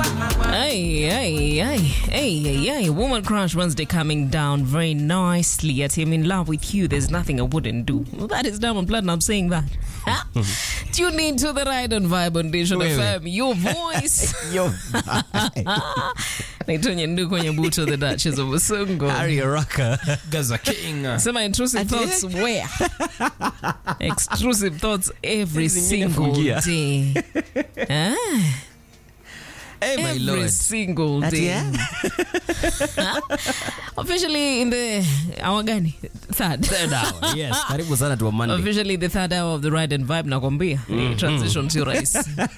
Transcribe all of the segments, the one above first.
Hey, hey, hey, hey, hey, hey. Woman Crush Wednesday coming down very nicely. At him in love with you. There's nothing I wouldn't do. Well, that is Diamond Platinum saying that. Tune in to the Ride and Vibe on Nation Wewe. FM. Your voice. Yo, Naitonya ndu kwenye buto the Duchess of Usungo. Harry Araka. Gaza King. Sema intrusive thoughts where? Extrusive thoughts every Zingine single fungia. day. Ah, Hey, my every lord. single Ati, day. eh? Officially in the hour gani? Third. Third hour. Yes, karibu sana tu Monday. Officially the third hour of the ride and vibe nakwambia. Ni transition sio rahisi.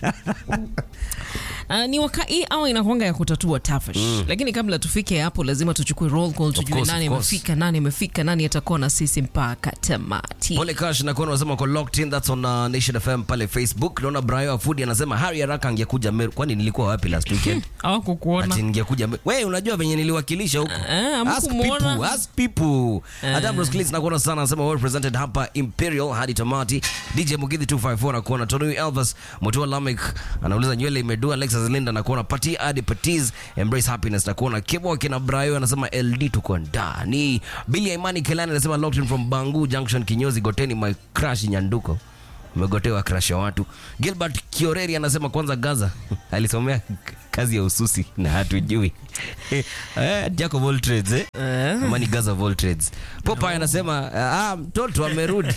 Uh, ni waka hii awa inakwanga ya kutatua tafash lakini kabla tufike hapo lazima tuchukue roll call tujue course, nani of course. amefika nani amefika nani atakuwa na sisi mpaka tamati Pole Kash na kuona unasema uko locked in that's on uh, Nation FM pale Facebook. Naona Brayo Afudi anasema Harry Araka angekuja Meru. Kwani nilikuwa wapi last weekend? hawakukuona Ati ningekuja Meru. Wewe unajua venye niliwakilisha huko. Eh, Ask hamkumuona. people, ask people. Hata Bruce Cleese nakuona sana anasema well represented hapa Imperial hadi tamati. DJ Mugithi 254 nakuona Tony Elvis, Motoa Lamek anauliza nywele imedua Alexis Linda nakuona Pati hadi Patiz Embrace Happiness nakuona Kibo kina Brayo anasema LD tuko ndani. Billy Imani Kelani anasema locked in from Bangu Junction Kinyozi Goteni my crush Nyanduko. Umegotewa crush ya watu. Gilbert Kioreri anasema kwanza Gaza alisomea kazi ya ususi na hatujui. Eh, Jack of all trades eh? Eh. Ama ni Gaza of all trades. Popeye anasema ah, mtoto amerudi.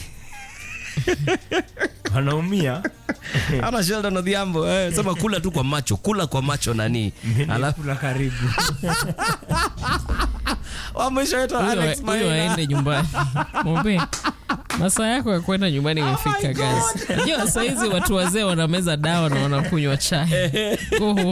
Anaumia. Ana Sheldon Odhiambo eh, sema kula tu kwa macho, kula kwa macho nani. Alafu Kula karibu. wa mwisho wetu Alex huyo Maina. aende nyumbani mwambie masaa yako ya kwenda nyumbani imefika guys najua sahizi watu wazee wanameza dawa na wanakunywa chai Go home.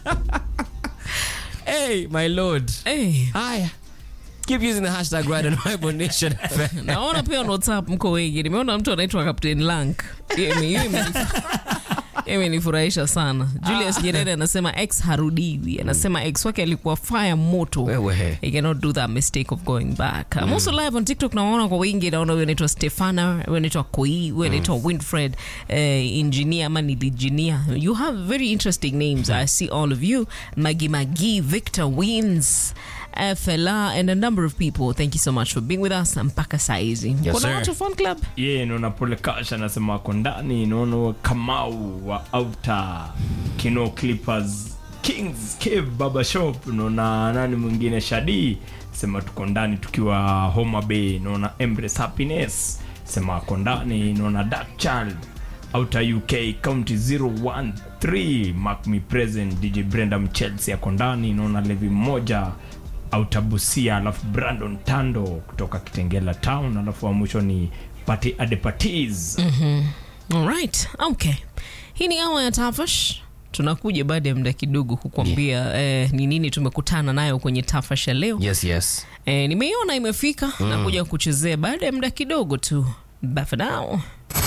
Hey, my lord. Eh, Haya. Keep using the hashtag Ride and Vibe on Nation FM. naona pia on whatsapp mko wengi nimeona mtu anaitwa captain lank Hiyo ime- hiyo imenif- hiyo imenifurahisha sana julius nyerere anasema x harudiwi anasema x wake alikuwa fire moto Wewe. He cannot do that mistake of going back. I'm also live on TikTok naona kwa wingi naona huyo anaitwa Stefana, huyo anaitwa Koi, huyo anaitwa Winfred, eh, engineer ama ni engineer. You have very interesting names. I see all of you. Magi Magi, Victor Wins, uh, Fela and a number of people. Thank you so much for being with us mpaka saizi. Kuna sir. watu fan club? Ye, naona Pole Kash anasema ako ndani. Naona Kamau wa Outer Kino Clippers Kings Cave Baba Shop. Naona nani mwingine Shadi sema tuko ndani tukiwa Homa Bay. Naona Embrace Happiness sema ako ndani. Naona Dark Child Outer UK County 013 Mark Me Present DJ Brenda Mchelsea ako ndani. Naona Levi mmoja autabusia alafu brandon tando kutoka kitengela town alafu wa mwisho ni pati adepatis All right. Okay. Hii ni awa ya Tafash. Tunakuja baada ya muda kidogo kukwambia eh, ni nini tumekutana nayo kwenye Tafash ya leo. Yes, yes. Eh, nimeiona imefika na kuja kuchezea baada ya muda kidogo tu. But for now,